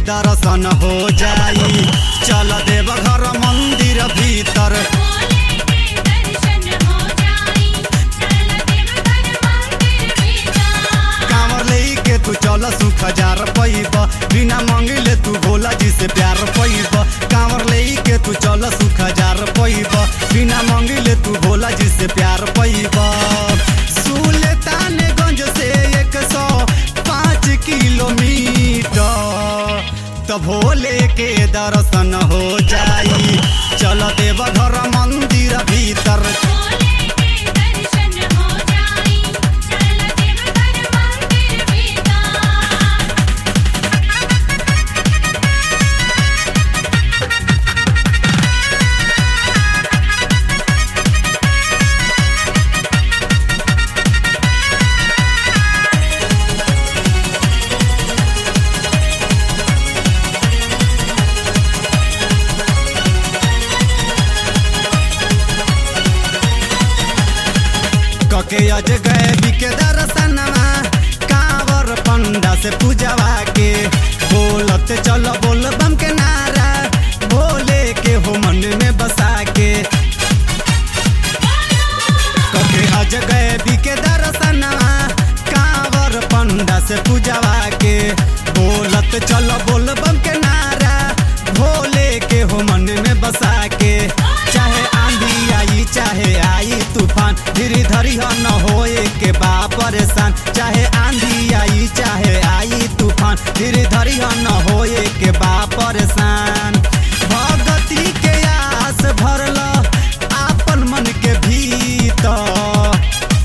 दर्शन हो जाई चल देव घर मंदिर भीतर भोले के दर्शन हो जाई चल देवघर मंदिर भीतर कांवर लेके तू चल सुख हजार पैब बिना मंगिले तू भोला जी से प्यार पैब कांवर लेके तू चल सुख हजार पैब बिना मंगिले तू भोला जी से प्यार पैब सुल्तानगंज से एक सौ पाँच किलोमीटर तो भोले के दर्शन हो जाई चल देव घर मंदिर भीतर भोले के दर्शन हो जाई चल देवघर मंदिर भीतर कके अज गए बिके दर्शनमा कांवर पंडा से पूजवा के बोलत चल बोल बम के नारा भोले के हो मन में बसा के कके अज गए बिके दर्शनमा कांवर पंडा से पूजवा के बोलत चल बोल बम के नारा भोले के हो मन में बसा के चाहे आंधी आई चाहे आई तूफान धीरे धरी हो न होए के बा परेशान चाहे आंधी आई चाहे आई तूफान धीरे धरी हो न होए के बा परेशान भगती के आस भरल आपन मन के भीतर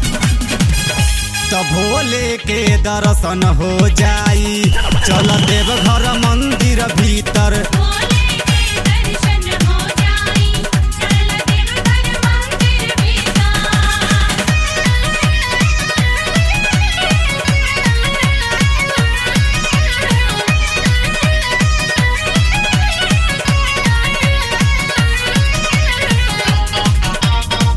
तो भोले के दर्शन हो जाई चल देव घर मंदिर भीतर भोले के दर्शन हो जाई चल देवघर मंदिर भीतर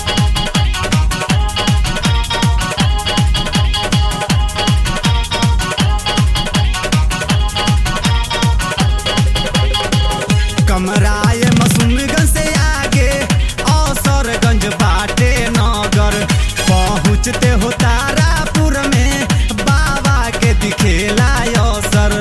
कमराए मसूमगंज से आगे औसरगंज बाटे नगर पहुँचते हो तारापुर में बाबा के दिखेला अवसर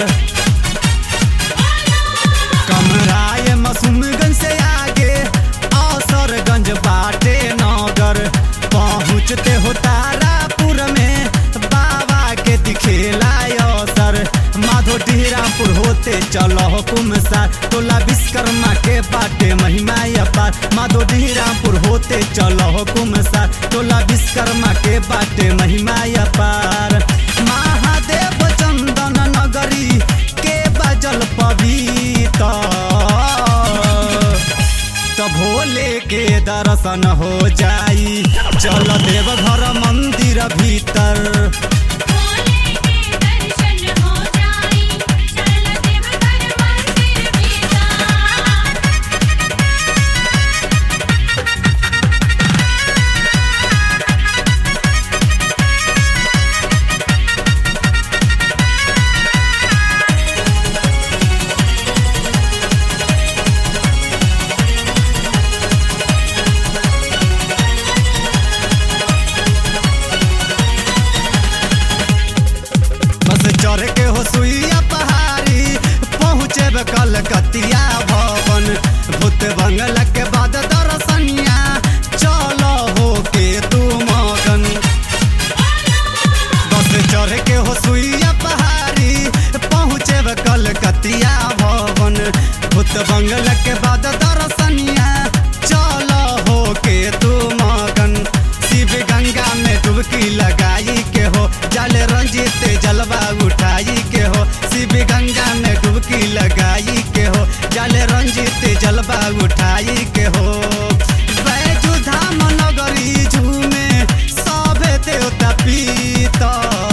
कमराए मसूमगंज से आगे औसरगंज बाटे नगर पहुँचते हो तारापुर में बाबा के दिखेला अवसर माधो डिहरापुर होते चलो हुकुम सार टोला विश्वकर्मा के बाटे महिमा अपार माधो डिहरापुर होते चलो हुकुम सार टोला विश्वकर्मा के बाटे महिमा अपार महादेव चंदन नगरी के बजल पवित्र तो भोले के दर्शन हो जाई चल देव घर मंदिर भीतर भोले के दर्शन हो जाई चल देवघर मंदिर भीतर बस चढ़ के हो सुइया पहाड़ी पहुँचे कलकतिया भवन भूत बंगला के बाद दर्शनिया चलो हो के तू मगन बस चढ़ के हो सुइया पहाड़ी पहुँचे कलकतिया भवन भूत बंगला के बाद दर्शनिया चलो हो के तू मगन शिव गंगा में डुबकी लगाई के हो जल रंजित जलवा उठाई के हो शिव गंगा में डुबकी लगाई के हो जल रंजित जलवा उठाई के हो बैजू धाम नगरी झूमे सभे देवता पीता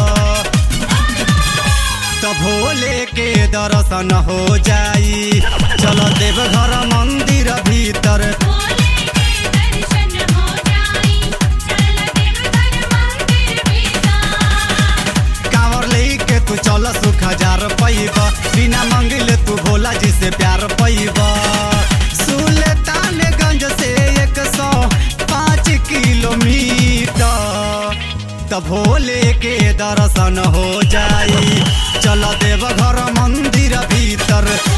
तो भोले के दर्शन हो जाई चलो देव घर मंदिर भीतर भोले के दर्शन हो जाई चल देवघर मंदिर भीतर कांवर लेके तू चल सुख हजार पैब बिना मंगिल त भोले के दर्शन हो जाई चल देव घर मंदिर भीतर